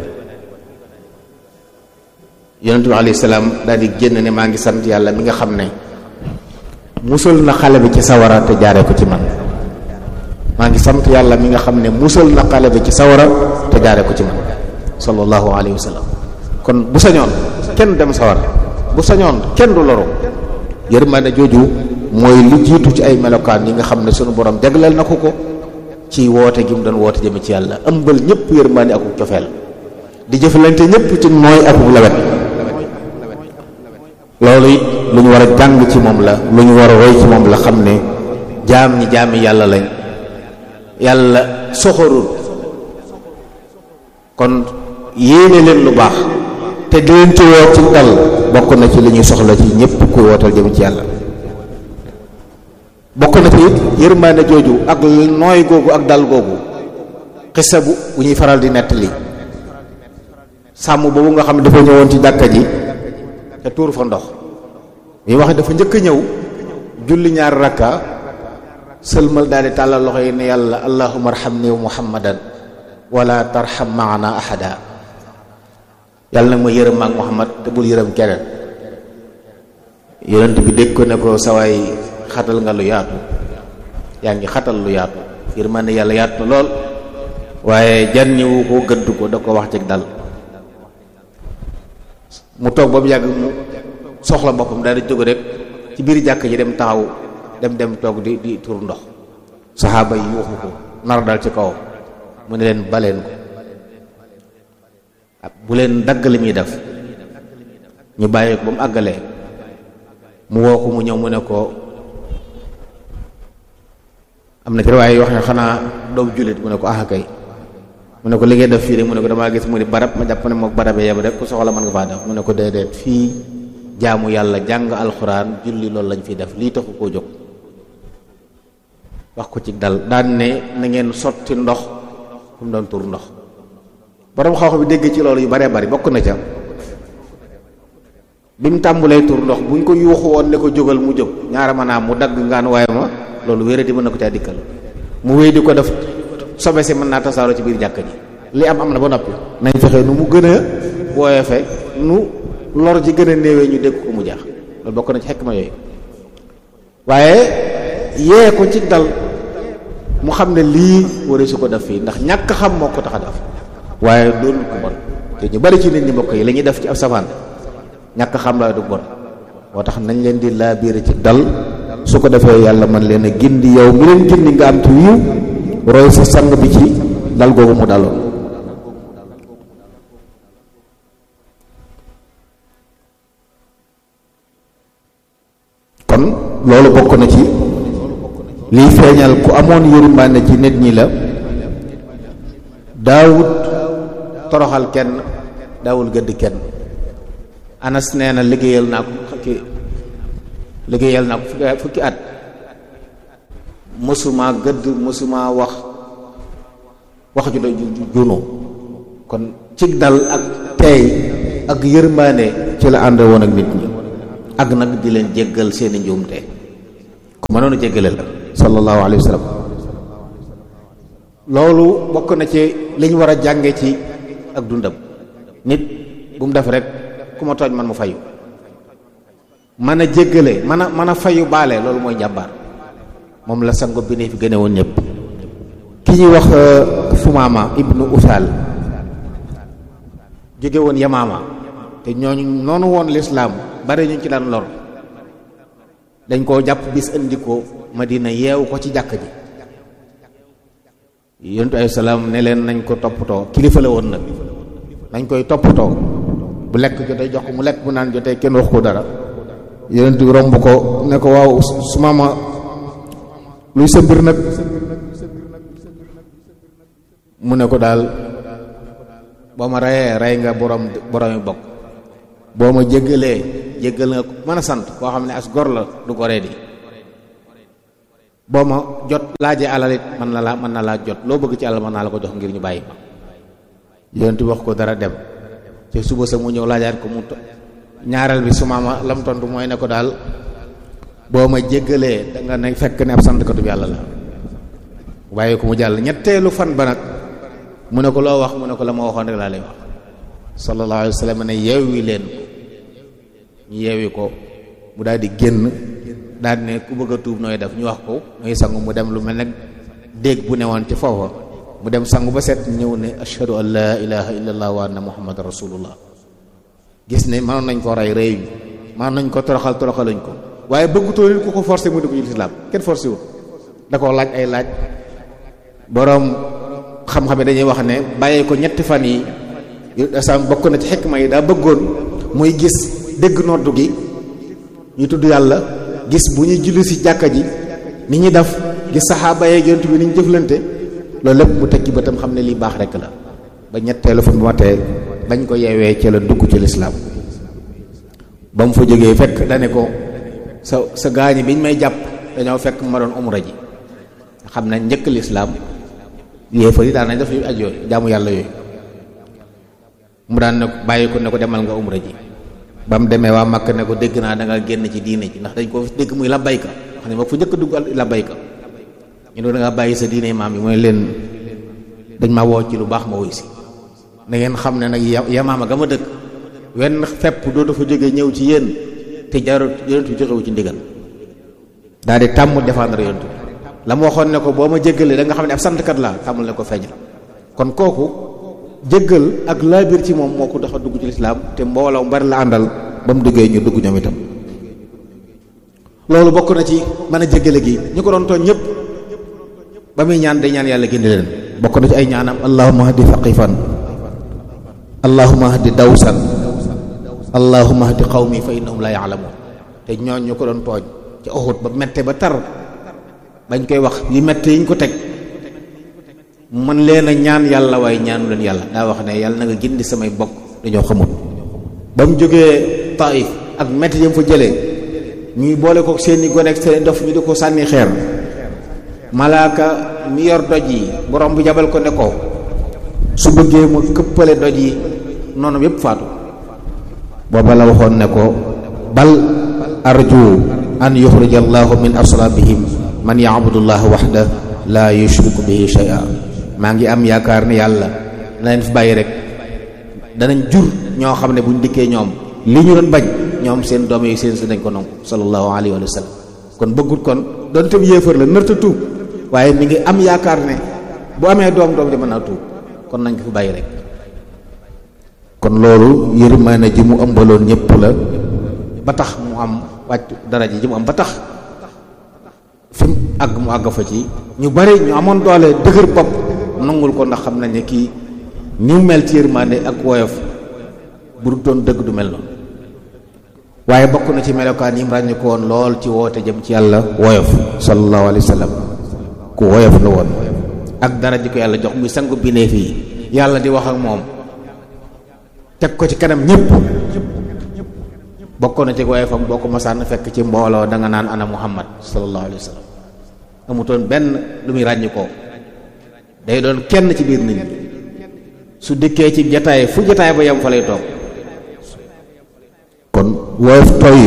yonent bi alayhi salaam daal di génn ne maa ngi sant yàlla mi nga xam ne musal na xale bi ci sawara te jaaree ko ci man maa ngi sant yàlla mi nga xam ne musal na xale bi ci sawara te jaaree ko ci man sallallahu alayhi wa sallam kon bu sañoon kenn dem sawara bu sañoon kenn du loru yërmande jooju mooy li jiitu ci ay melokaan yi nga xam ne sunu borom jagleel na ko ko ci woote gi mu doon woote jëme ci yàlla ëmbal ñëpp yërmande akuk cofeel di jëfalante ñëpp ci nooy akuk lawet loolu it lu ñu war a jàng ci moom la lu ñu war a roy ci moom la xam ne jaam ñi jaami yàlla lañ yàlla soxorul kon yéene leen lu baax te di leen ci woo ci dal bokk na ci li ñuy soxla ci ñëpp kuy wootal jëm ci yàlla bokk na ci it yërmaane jooju ak nooy googu ak dal googu xisa bu bu ñuy faral di nettali sàmm boobu nga xam ne dafa ñëwoon ci jàkka ji te tuur fa ndox mi wax dafa njëkk a ñëw julli ñaar rakka sëlmal daal di tàllal loxo yi ne yàlla allahumma arhamni wa muhammadan wala tarham maana ahada yàlla nag ma yërëm maak muhammad te bul yërëm keneen yonent bi dégg ko ne ko sawaay xatal nga lu yaatu yaa ngi xatal lu yaatu yërmande yàlla yaatu na lool waaye jànniwu ko gëdd ko da ko wax ci dal mu toog ba mu yàgg mu soxla boppam daal di jóg rek ci biir jàkk ji dem taxaw dem dem toog di di tur ndox saxaaba yi yuuxu ko nar dal ci kaw mu ne leen baleen ko bu leen dagg li muy def ñu bàyyi ko ba mu àggalee mu woo ko mu ñëw mu ne ko am na ci waaye yoo xam ne xanaa doom jullit mu ne ko ah kay mu ne ko li ngay def fii rek mu ne ko damaa gis mu ni barab ma jàpp ne mook barabee yem rek ku soxla mën nga faa def mu ne ko déedéet fii jaamu yàlla jàng alxuraan julli loolu lañ fi def lii taxu koo jóg wax ko ci dal daan ne na ngeen sotti ndox fu mu doon tur ndox borom xaw bi dégg ci loolu yu baree bari bokk na ca bi mu tàmbulee tur ndox buñ ko yuuxu woon ne ko jógal mu jóg ñaara maanaam mu dagg ngaan waaye ma loolu wéra di mën na ko caa dikkal mu wéy di ko def sobe si mën naa tasaaroo ci biir jàkk ji li am am na ba noppi nañ fexe nu mu gën a woyofe nu lor ji gën a néewee ñu dégg ko mu jaax loolu bokk na ci xekk ma yooyu waaye yee ko ci dal mu xam ne lii wara su ko def fii ndax ñàkk xam moo ko tax a def waaye doonul ko bon te ñu bari ci nit ñi mbokk yi la ñuy def ci ab safaan ñàkk xam la du bon moo tax nañ leen di laa biir ci dal su ko defee yàlla man leen a gindi yow mi leen gindi nga am ci wiiw roy sa sang bi ci dal googu mu daloon kon loolu bokk na ci liy feeñal ku amoon yërmande ci nit ñi la daawut toroxal kenn daawul gëdd kenn anas nee na liggéeyal naa ko ki liggéeyal naa ko fukki at mësuma gëdd mësuma wax wax ju do junu kon cig dal ak teey ak yërmaane ci la ànd woon ak nit ñi ak nag di leen jéggal seeni njuumte ku mënoon a jéggale la sallallahu alayhi wa sallam loolu bokk na ci li ñu war a jànge ci ak dundam nit bu mu def rek ku ma tooñ man mu fayu mën a jéggale mën a mën a fayu baale loolu mooy njàmbaar moom la sango bi ne fi gëne woon ñëpp ki ñuy wax Fumaama ibnu Usaal jóge woon Yamaama te ñooñu noonu woon lislaam bari ñu ci daan lor dañ koo jàpp bis indi ko Madina yeewu ko ci jàkk ji yontu ay salaam ne leen nañ ko toppatoo kilifa la woon nag nañ koy toppatoo bu lekk jotee jox ko mu lekk bu naan jotee kenn wax ko dara yonent bi romb ko ne ko waaw su maama luy sa mbir nag mu ne ko daal boo ma reyee rey nga borom boromi bokk boo ma jéggalee jéggal nga mën a sant koo xam ne as gor la du goree di boo ma jot laajee alal it mën na laa mën na laa jot loo bëgg ci alal mën naa la ko jox ngir ñu bàyyi ma yonent bi wax ko dara dem te suba sa mu ñëw laajaat ko mu ñaareel bi su maama lam tontu mooy ne ko daal boo ma jéggalee da nga ne fekk ne ab santkatu yàlla la bàyyi ko mu jàll ñetteelu fan ba nag mu ne ko loo wax mu ne ko la ma waxoon rek laa lay wax sallallahu alayhi wa sallam ne yeewi leen ñu yeewi ko mu daal di génn daal di ne ku bëgg a tuub nooy def ñu wax ko nooy sangu mu dem lu mel nag déeg bu newoon ci foofa mu dem sangu ba set ñëw ne ashhadu an laa ilaha illallah wa anna muhammad rasulullah gis ne mënoon nañ ko rey rey ñu mënoon nañ ko toroxal toroxaluñ ko waaye bëggutoo nit ku ko forcé mu dugg ci lislaam kenn forcé wu da koo laaj ay laaj boroom xam-xam yi dañuy wax ne bàyyee ko ñetti fan yi sam bokk na ci xikma yi daa bëggoon muy gis dégg noddu gi ñu tudd yàlla gis bu ñuy julli si jàkka ji ni ñuy def gis saxaaba yeeg yonent bi ni ñu jëflante loolu lépp mu tekki ba tam xam ne lii baax rekk la ba ñetteelu fan bu matee bañ ko yeewee ci la dugg ci lislaam ba mu fa jógee fekk dane ko sa sa gaañi biñ may jàpp dañoo fekk ma doon umra ji xam ne njëkk lislaam yéefar yi daan nañ def yu aj yooyu jaamu yàlla yooyu mu daan ne bàyyi ko ne ko demal nga umra ji ba mu demee waa Makka ne ko dégg naa da nga génn ci diine ji ndax dañ ko dégg muy labbayka wax ne ma fu njëkk dugg labbayka ñu ne da nga bàyyi sa diine maam yi mooy leen dañ ma woo ci lu baax ma woy si na ngeen xam ne nag yamaama ga ma dëkk wenn fepp doo dafa jógee ñëw ci yéen te jarut yonent bi joxewu ci ndigal daal di tàmm défendre yonent bi la ma waxoon ne ko boo ma jéggalee da nga xam ne ab santkat laa tàmmal ne ko feeñal kon kooku jéggal ak laabir ci moom moo ko dox a dugg ci lislaam te mbooloo mu bari la àndal ba mu duggee ñu dugg ñoom itam loolu bokk na ci mën a jéggale gi ñu ko doon tooñ ñëpp ba muy ñaan day ñaan yàlla gindi leen bokk na ci ay ñaanam allahumma hadi faqifan allahumma hadi dawsan allahumma hadi qawmi fa innahum la ya'lamun te ñooñ ñu ko doon tooñ ci Uhud ba mette ba tar bañ koy wax yi mette yi ñu ko teg mën leen a ñaan yàlla waaye ñaanu leen yàlla daa wax ne yàlla na nga gindi samay bokk dañoo xamul ba mu jógee Taif ak mette yam fa jëlee ñuy boole ko seeni gone ak seeni dof ñu di ko sànni xeer malaaka mi yor doj yi borom bu jabal ko ne ko su bëggee ma këppale doj yi noonu yépp faatu booba la waxoon ne ko bal arju an yuxrija allahu min aslabihim man yaabudu llah waxda la yushriku bihi shay'a maa ngi am yaakaar ne yàlla na leen fi bàyyi rek danañ jur ñoo xam ne buñ dikkee ñoom li ñu doon bañ ñoom seen doom yi seen si nañ ko nangu sallallahu alayhi wa sallam kon bëggut kon doon tam yéefar la nërta tuub waaye mi ngi am yaakaar ne bu amee doom doom di mën naa tuub kon nañ ko fi bàyyi rek kon loolu yërmaane ji mu ëmbaloon ñëpp la ba tax mu am wàcc daraja ji mu am ba tax fi mu àgg mu àgg fa ci ñu bari ñu amoon doole dëgër bopp nangul ko ndax xam nañ ne kii ni mu mel ci yërmaande ak woyof bu du doon dëgg du mel noonu waaye bokk na ci melokaan yi mu ràññi ko woon lool ci woote jëm ci yàlla woyof sallallahu alayhi wa sallam ku woyof la woon ak dara ji ko yàlla jox muy sangu bindeef yi yàlla di wax ak moom teg ko ci kanam ñëpp bokk na ci woyofam boo ko masaan fekk ci mbooloo da nga naan ana muhammad sallallahu alayhi wa sallam amutoon benn lu muy ràññi ko day doon kenn ci biir nit ñi su dikkee ci jataay fu jataay ba yem fa lay toog kon woyof toy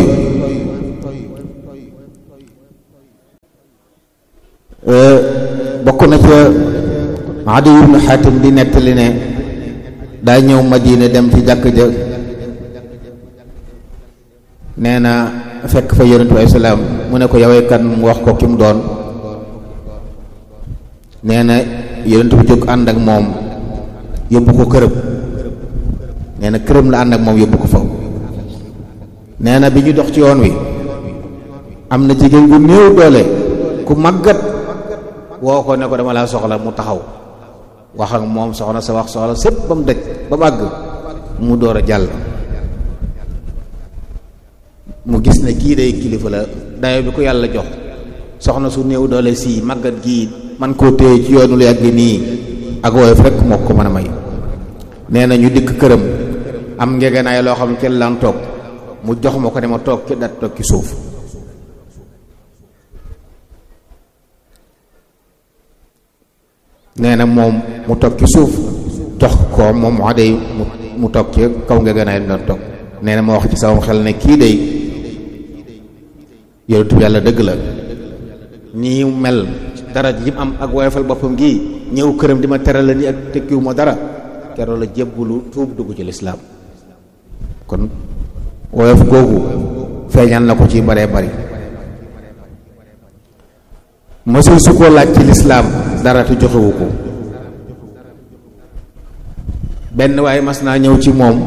bokk na ca Adi ibn Xaatim di nettali ne daa ñëw Madina dem ci jàkk ja nee na fekk fa yonent bi salaam mu ne ko yawee kan mu wax ko ki mu doon nee na yonent bi jóg ànd ak moom yóbbu ko këram nee na këram la ànd ak moom yóbbu ko fa nee na bi ñu dox ci yoon wi am na jigéen gu néew doole ku màggat woo ko ne ko dama laa soxla mu taxaw wax ak moom soxna sa wax soxla sépp ba mu daj ba mu àgg mu door a jàll mu gis ne kii day kilifa la dayo bi ko yàlla jox soxna su néew doole sii màggat gii man koo téye ci yoonu lu yàgg nii ak woyof rek moo ko mën a may nee na ñu dikk këram am ngegenaay loo xam ne kenn laan toog mu jox ma ko ne ma toog ci dat toog ci suuf nee na moom mu toog ci suuf jox ko moom wax day mu toog ci kaw ngegenaay bi doon toog nee na ma wax ci sama xel ne kii day yonent bi yàlla dëgg la nii mel dara ji am ak woyofal boppam gii ñëw këram di ma teral la ni ak tekkiwu ma dara keroog la jébbulu tuub dugg ci lislaam kon woyof googu feeñal na ko ci baree bari mësul su ko laaj ci lislaam dara te joxewu ko benn waaye mas naa ñëw ci moom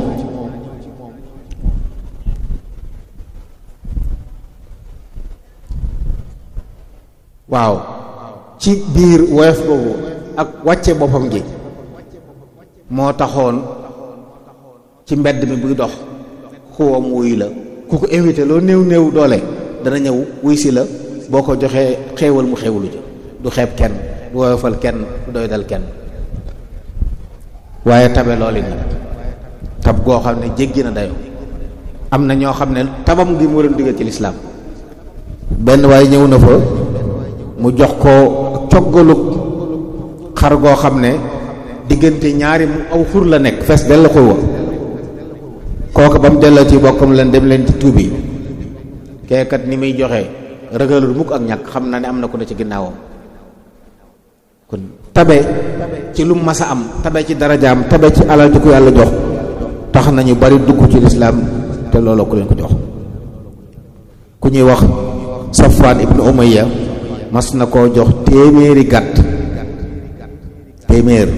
waaw ci biir woyof boobu ak wàcce boppam gi moo taxoon ci mbedd mi buy dox xuwam wuy la ku ko invité loo néew néew doole dana ñëw wuy si la boo ko joxee xéewal mu xéewalu ji du xeeb kenn du woyofal kenn du doy dal kenn waaye tabe loolu nag tab goo xam ne jéggi na dayo am na ñoo xam ne tabam gi moo leen diggal ci lislaam benn waaye ñëw na fa mu jox ko coggalu xar goo xam ne diggante ñaari mu aw xur la nekk fees del la xur wa kooku ba mu delloo ci bokkam leen dem leen ci tuubi keekat ni muy joxe ragalul mukk ak ñàkk xam na ne am na ko ne ci ginnaawam kon tabe ci lu mas a am tabe ci darajaam tabe ci alal ji ko yàlla jox tax nañu bari dugg ci lislaam te looloo ko leen ko jox ku ñuy wax Safwaan ibnu Umayya mas na koo jox téeméeri gàtt téeméer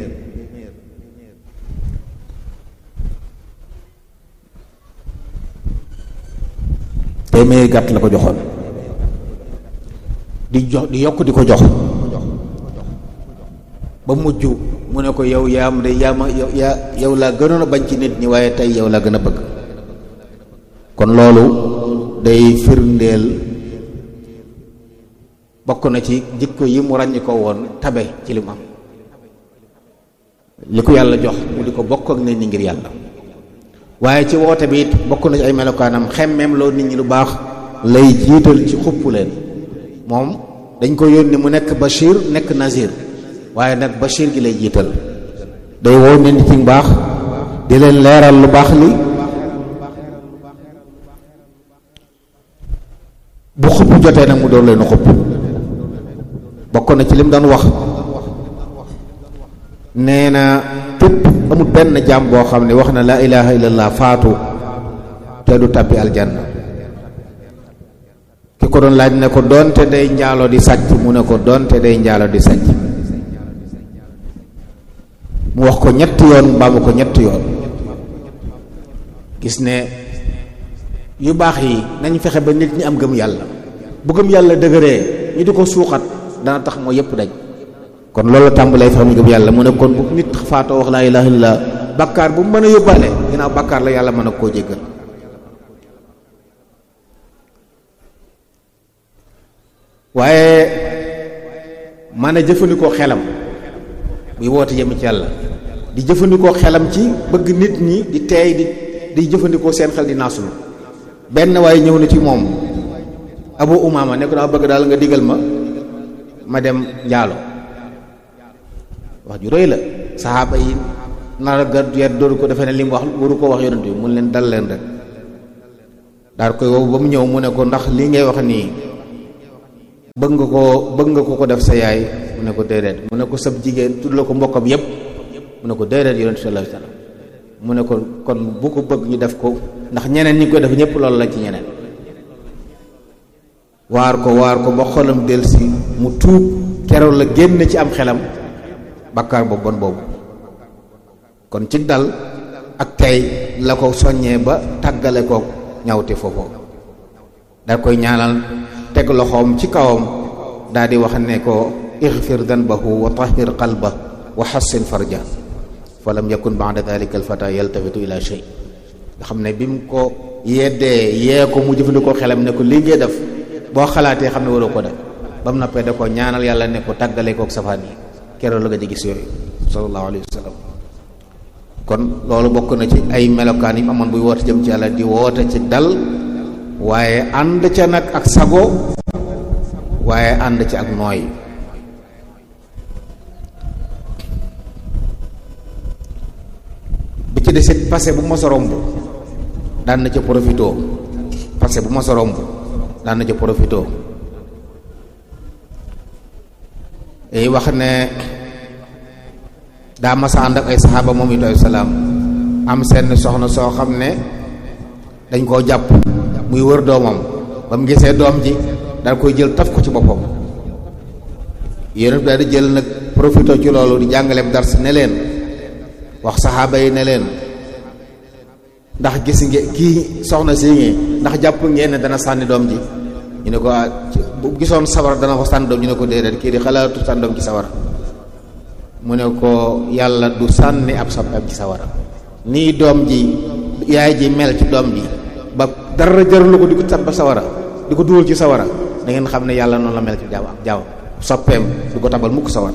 téeméeri gàtt la ko joxoon di jox di yokk di ko jox ba mujj mu ne ko yow yaa am de yaa ma yaa yow laa gënoon a bañ ci nit ñi waaye tey yow laa gën a bëgg kon loolu day firndeel bokk na ci jikko yi mu ràññ ko woon tabe ci li mu am li ko yàlla jox mu di ko bokk ak nit ñi ngir yàlla waaye ci woote bi it bokk na ci ay melokaanam xemmeem loo nit ñi lu baax lay jiital ci xupp leen moom dañ ko yónni mu nekk Bachir nekk Nazir waaye nag Bachir gi lay jiital day woo nit ñi ci mbaax di leen leeral lu baax li bu xupp jotee nag mu doon leen xupp bokk na ci lim doon wax nee na képp amul benn jaam boo xam ne wax na laa ilaha illallah faatu te du tabbi aljanna ki ko doon laaj ne ko doonte day njaalo di sàcc mu ne ko doonte day njaalo di sàcc mu wax ko ñetti yoon mbaamu ko ñetti yoon gis ne yu baax yi nañ fexe ba nit ñi am gëm yàlla bu gëm yàlla dëgëree ñu di ko suuxat dana tax moo yépp daj kon loolu tàmbalay fexe mu gëm yàlla mu ne kon bu nit faatoo wax laa ilaha illallah bàkkaar bu mu mën a yóbbaale ginnaaw bàkkaar la yàlla mën a koo jéggal waaye mën a jëfandikoo xelam buy woote jëm ci yàlla di jëfandikoo xelam ci bëgg nit ñi di teey di di jëfandikoo seen xel di naasul benn waaye ñëw na ci moom abu umaama ne ko daa bëgg daal nga digal ma ma dem njaalo wax ju rëy la saxaaba yi nar ga yet dooru ko defe ne li mu wax waru ko wax yonent bi mun leen dal leen rek daal koy wow ba mu ñëw mu ne ko ndax lii ngay wax nii bëgg nga koo bëgg nga ko ko def sa yaay mu ne ko déedéet mu ne ko sab jigéen tudd la ko mbokkam yépp mu ne ko déedéet yonent sallallahu alayhi wasallam mu ne ko kon bu ko bëgg ñu def ko ndax ñeneen ñi koy def ñëpp loolu la ci ñeneen waar ko waar ko ba xolam delsi mu tuub keroog la génn ci am xelam bakkaar boobu bon boobu kon ci dal ak tey la ko soññee ba tàggale ko ñawte foofu da koy ñaanal teg loxoom ci kawam daal di wax ne ko ixfir danbahu wa tahir qalba wa xassin farja fa lam yakun ba'da dalika alfata yaltafitu ila shay nga xam ne bi mu ko yeddee yee ko mu jëfandikoo xelam ne ko lii ngay def boo xalaatee xam ne waroo ko def ba mu noppee da ko ñaanal yàlla ne ko tàggale kook safaan yi keroog la nga di gis yooyu sallallahu alayhi wa sallam kon loolu bokk na ci ay melokaan yi amoon buy woote jëm ci yàlla di woote ci dal waaye ànd ca nag ak sago waaye ànd ci ak nooy bi ci desit passé bu mos a romb daan na ca profitoo passé bu mos a romb daan na ca profitoo day wax ne daa masa ànd ak ay saxaaba moom it salaam am seen soxna soo xam ne dañ koo jàpp muy wër doomam ba mu gisee doom ji daal koy jël taf ko ci boppam yéen daal di jël nag profité ci loolu di jàngaleem dars ne leen wax saxaaba yi ne leen ndax gis ngeen kii soxna si ngeen ndax jàpp ngeen ne dana sànni doom ji ñu ne ko bu gisoon sawar dana ko sànni doom ñu ne ko déedéet kii di xalaatu sànni doom ci sawar mu ne ko yàlla du sànni ab soppeem ci sawara nii doom ji yaay ji mel ci doom ji ba dara jaralu ko di ko tab sawara di ko dugal ci sawara da ngeen xam ne yàlla noonu la mel ci jaaw ak jaaw soppeem du ko tabal mukk sawara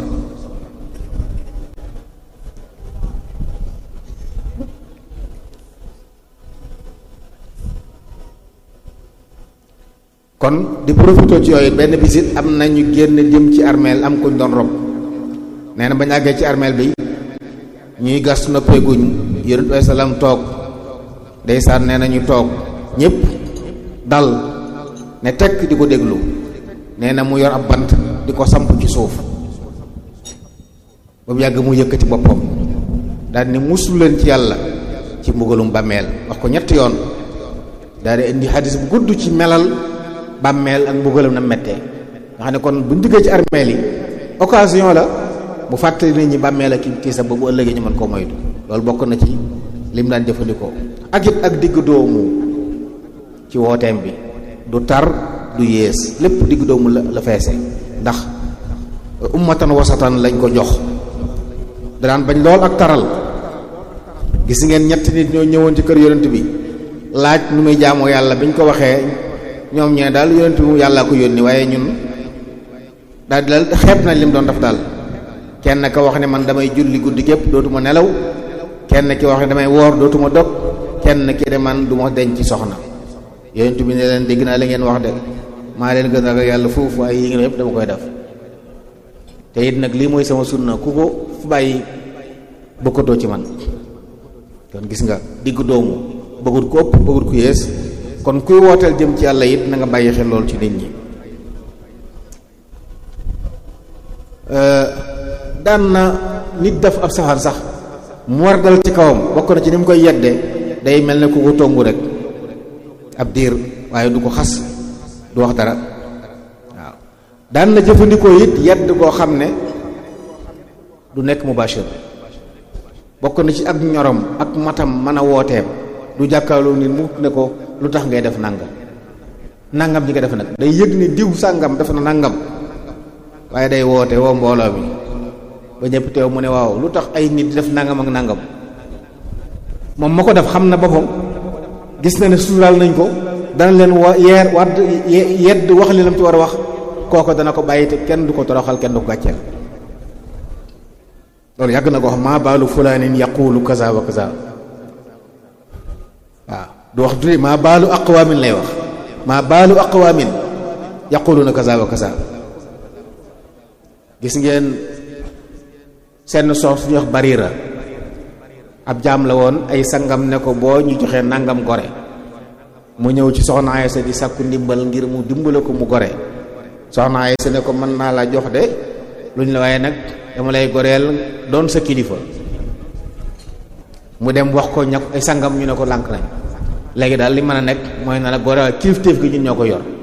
kon di profité ci yooyu benn bisit am nañu génn jëm ci armeel am kuñ doon rob nee na bañ àggee ci armeel bi ñuy gas noppeeguñ yonent bi salaam toog ndeysaan nee na ñu toog ñépp dal ne tekk di ko déglu nee na mu yor ab bant di ko samp ci suuf ba mu yàgg mu yëkkati boppam daal ni musul leen ci yàlla ci mbugalum bàmmeel wax ko ñetti yoon daal di indi xadis bu gudd ci melal bàmmeel ak mbugalam na mettee nga xam ne kon buñ duggee ci armeel yi occasion la bu fàttali nit ñi bàmmeel ak tiisa ba bu ëllëgee ñu mën koo moytu loolu bokk na ci lim daan jëfandikoo ak it ak digg doomu ci wooteem bi du tar du yées lépp digg doomu la la feese ndax ummatan wasatan lañ ko jox daan bañ lool ak taral gis ngeen ñetti nit ñoo ñëwoon ci kër yonent bi laaj nu muy jaamoo yàlla biñ ko waxee ñoom ñee daal yonent bi mu yàllaa ko yónni waaye ñun daal di daal xeeb nañ lim doon def daal kenn ka wax ne man damay julli guddi gépp dootuma nelaw kenn ki wax ne damay woor dootuma dog kenn ki de man du ma denc ci soxna yonent bi ne leen dégg naa la ngeen wax de maa leen gën a yàlla foofu ay yi ngeen yëpp dama koy def te it nag lii mooy sama sunna ku ko fu bàyyi bokkatoo ci man kon gis nga digg doomu bëggut ko ëpp bëggut ku yées kon kuy wooteel jëm ci yàlla it na nga bàyyi xel loolu ci nit ñi daan na nit def ab safaan sax mu war dal ci kawam bokk na ci ni mu koy yedde day mel ne ku ko tongu rek ab diir waaye du ko xas du wax dara waaw daan na jëfandikoo it yedd koo xam ne du nekk mubashir bokk na ci ak ñorom ak matam mën a wooteem du jàkkaarloo nit mu ne ko lu tax ngay def nangam nangam ñi nga def nag day yëg ni diw sàngam def na nangam waaye day woote woo mbooloo mi ba ñëpp teew mu ne waaw lu tax ay nit di def nangam ak nangam moom ma ko def xam na boppam gis na ne suuraal nañ ko dana leen wa yeer wadd yedd wax li lam ci war a wax kooko dana ko bàyyi te kenn du ko toroxal kenn du ko gàcceel loolu yàgg na ko wax maa baalu fulaanin yaqulu kaza wa kaza waaw du wax du maa baalu aqwaamin lay wax maa baalu aqwaamin yaquluna kaza wa kaza gis ngeen seen sox suñu wax barira ab jaam la woon ay sangam ne ko boo ñu joxee nangam gore mu ñëw ci soxna Aysa di sàkku ndimbal ngir mu dimbale ko mu gore soxna Aysa ne ko mën naa la jox de luñ la waaye nag dama lay goreel doon sa kilifa mu dem wax ko ña ay sangam ñu ne ko lànk nañ léegi daal li mën a nekk mooy na la goreel kilifteef gi ñun ñoo ko yor